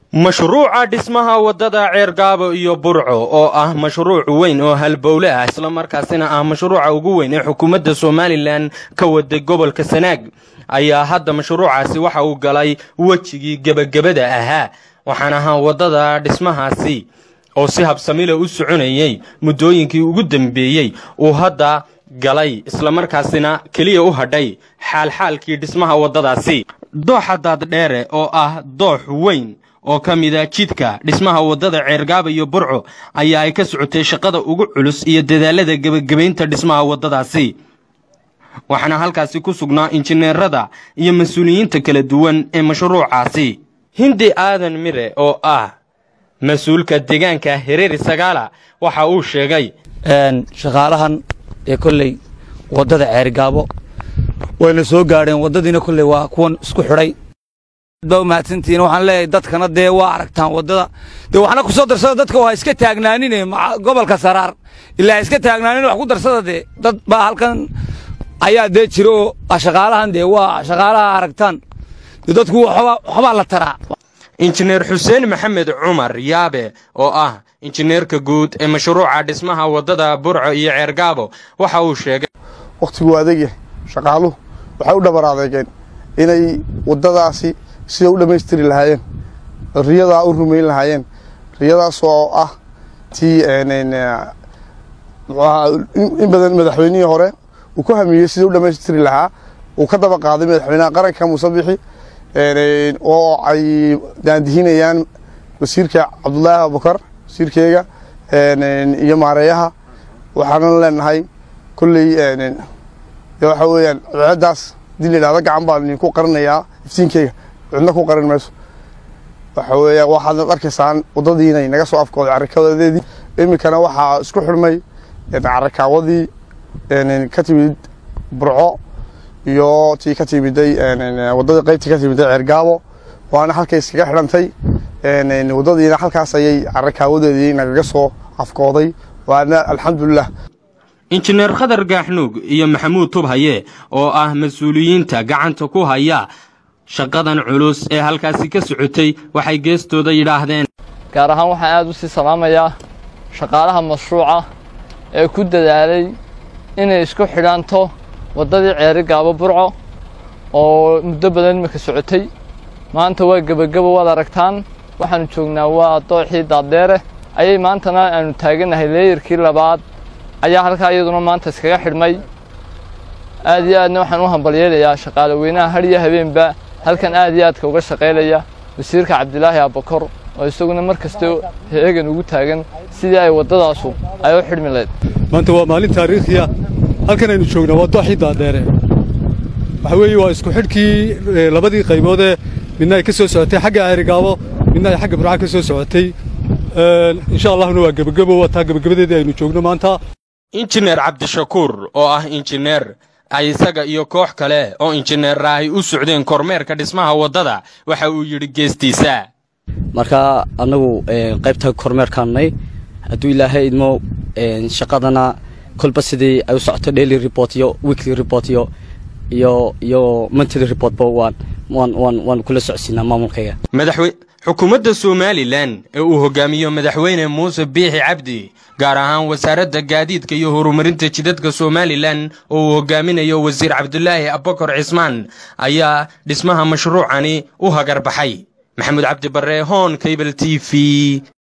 mashruuca dhismaha waddada ceergaabo iyo burco oo ah mashruuc weyn oo halbowle ah islamarkaasina ah mashruuca ugu weyn ee xukuumadda somalilan ka waday gobolka sanaag ayaa hadda mashruucaasi waxa uu galay wejigii gebagabada ahaa waxaan ahaa waddada dhismahaasi oo si habsamila u soconayey muddooyinkii ugu dambeeyey uu hadda galay islamarkaasina keliya u hadhay xaalxaalkii dhismaha waddadaasi dooxa daaddheere oo ah doox weyn oo ka mida jidka dhismaha waddada ceergaaba iyo burco ayaa ay ka socotay shaqada ugu culus iyo dadaalada gebagabaynta dhismaha waddadaasi waxaana halkaasi ku sugnaa injineerada iyo mas-uuliyiinta kala duwan ee mashruucaasi hindi aadan mire oo ah mas-uulka deegaanka hereeri sagaala waxa uu sheegay shaqaalahan ee kolley waddada ceergaabo wayna soo gaadheen waddadiina kolley waa kuwan isku xidhay baa umahadsantihiin waxaan leeyahay dadkana dee waa aragtaan waddada dee waxna ku soo darsada dadka waa iska taagnaanine gobolka saraar ilaa iska taagnaanin wax ku darsada dee dad baa halkan ayaa dee jira oo shaqaalahan dee waa shaqaalaha aragtaan dee dadku waxbaa la taraa injineer xuseen maxamed cumar yaabe oo ah injineerka guud ee mashruuca dhismaha waddada burco iyo ceergaabo waxa uu sheegay wakhtigu adagyahay shaqaaluhu waxay u dhabar adeegeen inay waddadaasi sida u dhammaystiri lahaayeen riyadaa u rumayn lahaayeen riyadaas oo ah tii in badan madaxweynihii hore uu ku hamiyey sida u dhammaystiri lahaa uu ka daba qaaday madaxweynaha qaranka muuse bixi oo ay daandihinayaan wasiirka cabdulaahi abubakar wasiirkeyga iyo maareeyaha waxaanan leenahay kolley waxa weeyaan codadaas hadii la yidhahdo gacan baan idinku qarinayaa iftiinkeyga cidna ku qarin mayso waxa weeya waxaad arkaysaan waddadiinay naga soo afkooday carrakaawadeedii iminkana waxaa isku xidhmay carrakaawadii ka timid burco iyo tii ka timiday waddadii qaybtii ka timiday ceergaabo waana halkay iskaga xidhantay waddadiina halkaas ayay carrakaawadeedii nagaga soo afkooday waana alxamdulilah injineer khadar gaaxnuug iyo maxamuud tubhaye oo ah mas-uuliyiinta gacanta ku haya shaqadan culus ee halkaasi ka socotay waxay geestooda yidhaahdeen gaar ahaan waxaan aad u sii salaamayaa shaqaalaha mashruuca ee ku dadaalay inay isku xidhanto waddadii ceeri gaabo burco oo muddo badan imika socotay maanta waa gebagabo waad aragtaan waxaannu joognaa waa dooxii daaddheere ayay maantana aanu taagannahay leeyarkii labaad ayaa halkaa iyaduna maanta iskaga xidhmay aad iyo aadna waxaan u hambalyeelayaa shaqaale weynaha har iyo habeenba halkan aad iyo aadka uga shaqaylaya wasiirka cabdilaahi abakor oo isaguna mar kasta heegan ugu taagan sidii ay waddadaasu ay u xidhmi layd maanta waa maalin taariikhiya halkan aynu joognaa waa dooxii daadheere waxa weeye waa isku xidhkii labadii qayboodee midna ay ka soo socotay xagga aarigaabo midna ay xagga burca ka soo socotay insha allahuna waa gebagabo waa taa gebagabadeedii aynu joogno maanta injineer cabdishakuur oo ah injineer ay isaga iyo koox kale oo injineera ay u socdeen kormeerka dhismaha waddada waxa uu yidhi geestiisa marka annagu qaybta kormeerkaannay hadduu ilaahay idmo shaqadana kolba sidii ay u socoto daily report iyo weekly report iyo iyo iyo monthly reportba waan waan waan waan kula socodsiinaa maamulkayga madaxwe xukuumadda somalilan ee uu hogaamiyo madaxweyne muuse biixi cabdi gaar ahaan wasaaradda gaadiidka iyo horumarinta jidadka somalilan oo uu hogaaminayo wasiir cabdulaahi abakar cismaan ayaa dhismaha mashruucani u hagar baxay maxamuud cabdi barre hoon cable t v